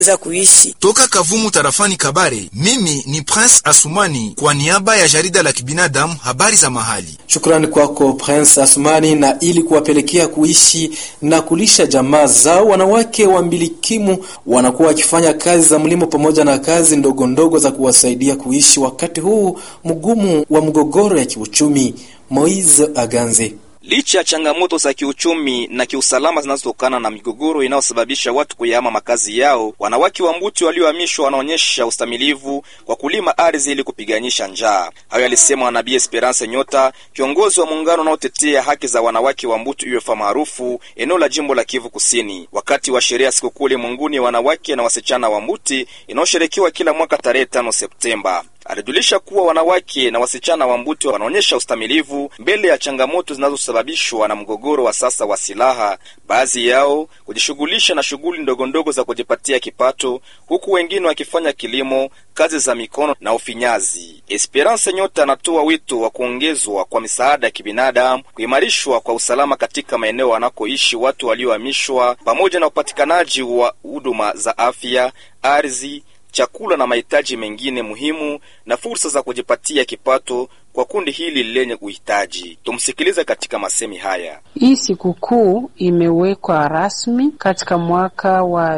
za kuishi. Toka Kavumu tarafani Kabare, mimi ni Prince Asumani kwa niaba ya jarida la kibinadamu habari za mahali. Shukrani kwako Prince Asumani. Na ili kuwapelekea kuishi na kulisha jamaa zao, wanawake wa mbilikimu wanakuwa wakifanya kazi za mlimo pamoja na kazi ndogo ndogo za kuwasaidia kuishi wakati huu mgumu wa mgogoro ya kiuchumi. Moise Aganze Licha ya changamoto za kiuchumi na kiusalama zinazotokana na migogoro inayosababisha watu kuyahama makazi yao, wanawake wa Mbuti waliohamishwa wanaonyesha ustamilivu kwa kulima ardhi ili kupiganisha njaa. Hayo alisema Nabii Esperance Nyota, kiongozi wa muungano unaotetea haki za wanawake wa Mbuti UFA maarufu eneo la jimbo la Kivu Kusini, wakati wa sherehe ya sikukuu ulimwenguni ya wanawake na wasichana wa Mbuti inayosherekewa kila mwaka tarehe tano Septemba. Alijulisha kuwa wanawake na wasichana wa Mbuti wanaonyesha ustamilivu mbele ya changamoto zinazosababishwa na mgogoro wa sasa wa silaha, baadhi yao kujishughulisha na shughuli ndogo ndogo za kujipatia kipato, huku wengine wakifanya kilimo, kazi za mikono na ufinyazi. Esperance Nyota anatoa wito wa kuongezwa kwa misaada ya kibinadamu, kuimarishwa kwa usalama katika maeneo wanakoishi watu waliohamishwa, pamoja na upatikanaji wa huduma za afya, ardhi chakula na mahitaji mengine muhimu na fursa za kujipatia kipato kwa kundi hili lenye uhitaji. Tumsikilize katika masemi haya. Hii sikukuu imewekwa rasmi katika mwaka wa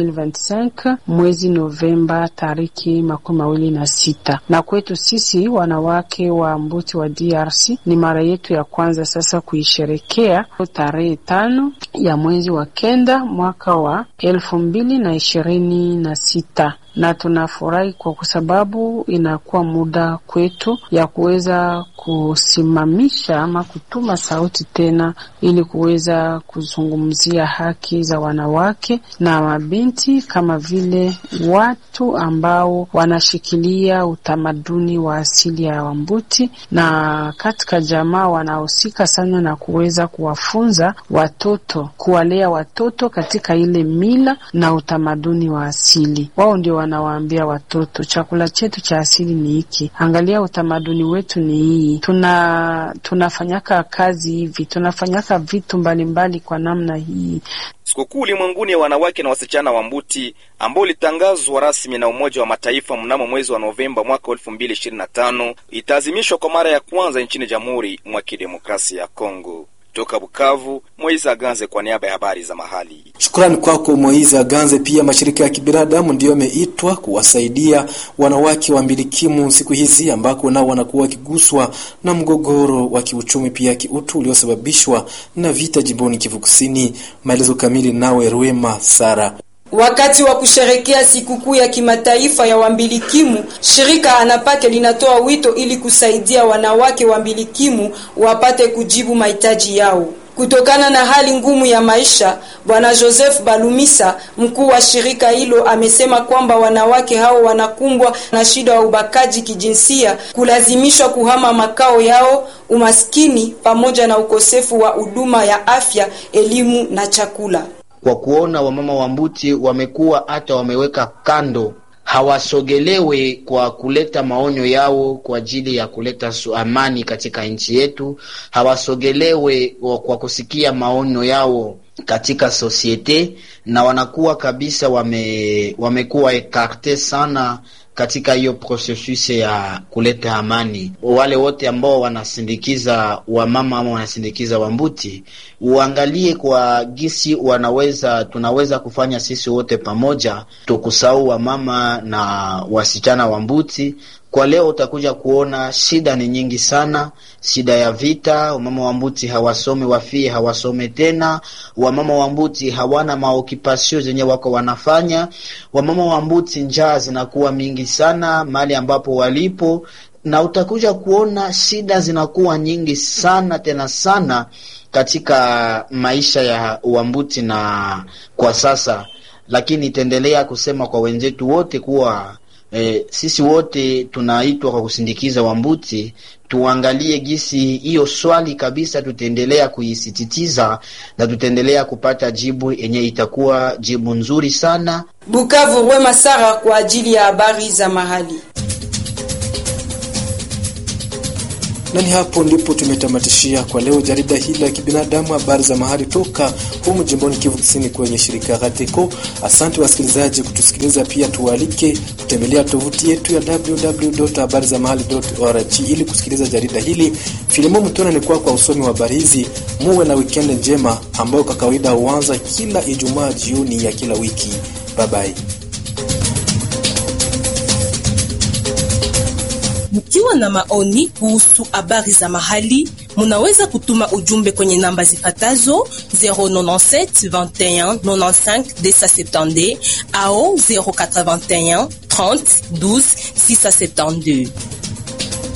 2025 mwezi Novemba tariki makumi mawili na sita, na kwetu sisi wanawake wa Mbuti wa DRC ni mara yetu ya kwanza sasa kuisherekea tarehe tano ya mwezi wa kenda mwaka wa elfu mbili na ishirini na sita na tunafurahi kwa sababu inakuwa muda kwetu ya kuweza kusimamisha ama kutuma sauti tena, ili kuweza kuzungumzia haki za wanawake na mabinti kama vile watu ambao wanashikilia utamaduni wa asili ya Wambuti, na katika jamaa wanahusika sana na kuweza kuwafunza watoto, kuwalea watoto katika ile mila na utamaduni wa asili. Wao ndio wanawaambia watoto chakula chetu cha asili ni hiki, angalia utamaduni wetu ni hii, tuna tunafanyaka kazi hivi, tunafanyaka vitu mbalimbali mbali kwa namna hii. Sikukuu ulimwenguni ya wanawake na wasichana wa Mbuti ambao ilitangazwa rasmi na Umoja wa Mataifa mnamo mwezi wa Novemba mwaka elfu mbili ishirini na tano itaazimishwa kwa mara ya kwanza nchini Jamhuri mwa Kidemokrasia ya Kongo. Toka Bukavu, Moiza Aganze kwa niaba ya habari za mahali. Shukrani kwako Moiza Aganze. Pia mashirika ya kibinadamu ndiyo yameitwa kuwasaidia wanawake wa mbilikimu siku hizi ambako nao wanakuwa wakiguswa na mgogoro wa kiuchumi pia kiutu uliosababishwa na vita jimboni Kivu Kusini. Maelezo kamili nawe Rwema Sara. Wakati wa kusherekea sikukuu ya kimataifa ya wambilikimu, shirika Anapake linatoa wito ili kusaidia wanawake wambilikimu wapate kujibu mahitaji yao. Kutokana na hali ngumu ya maisha, Bwana Joseph Balumisa, mkuu wa shirika hilo, amesema kwamba wanawake hao wanakumbwa na shida ya ubakaji kijinsia, kulazimishwa kuhama makao yao, umaskini pamoja na ukosefu wa huduma ya afya, elimu na chakula. Kwa kuona wamama wa Mbuti wamekuwa hata wameweka kando, hawasogelewe kwa kuleta maonyo yao kwa ajili ya kuleta amani katika nchi yetu, hawasogelewe kwa kusikia maonyo yao katika sosiete, na wanakuwa kabisa wame, wamekuwa ekarte sana katika hiyo processus ya kuleta amani. Wale wote ambao wanasindikiza wamama ama wanasindikiza Wambuti, uangalie kwa gisi wanaweza tunaweza kufanya sisi wote pamoja, tukusahau wamama na wasichana Wambuti. Kwa leo utakuja kuona shida ni nyingi sana, shida ya vita. Wamama wa Mbuti hawasome, wafie hawasome tena. Wamama wa Mbuti hawana maokipasio zenye wako wanafanya. Wamama wa Mbuti njaa zinakuwa mingi sana mahali ambapo walipo, na utakuja kuona shida zinakuwa nyingi sana tena sana katika maisha ya Wambuti na kwa sasa, lakini itaendelea kusema kwa wenzetu wote kuwa E, sisi wote tunaitwa kwa kusindikiza Wambuti, tuangalie gisi hiyo swali kabisa, tutaendelea kuisisitiza na tutaendelea kupata jibu yenye itakuwa jibu nzuri sana. Bukavu, Rwema Sara kwa ajili ya habari za mahali. Na ni hapo ndipo tumetamatishia kwa leo jarida hili la kibinadamu, habari za mahali toka humu jimboni Kivu Kusini kwenye shirika Rateko. Asante wasikilizaji kutusikiliza, pia tuwaalike kutembelea tovuti yetu ya www.habarizamahali.org ili kusikiliza jarida hili. Filimo Mtona ni kwa kwa usomi wa habari hizi. Muwe na wikendi njema ambayo kwa kawaida huanza kila Ijumaa jioni ya kila wiki. Bye bye. Mkiwa na maoni kuhusu habari za mahali, munaweza kutuma ujumbe kwenye namba zifatazo 097 21 95 270 au 081 30 12 672.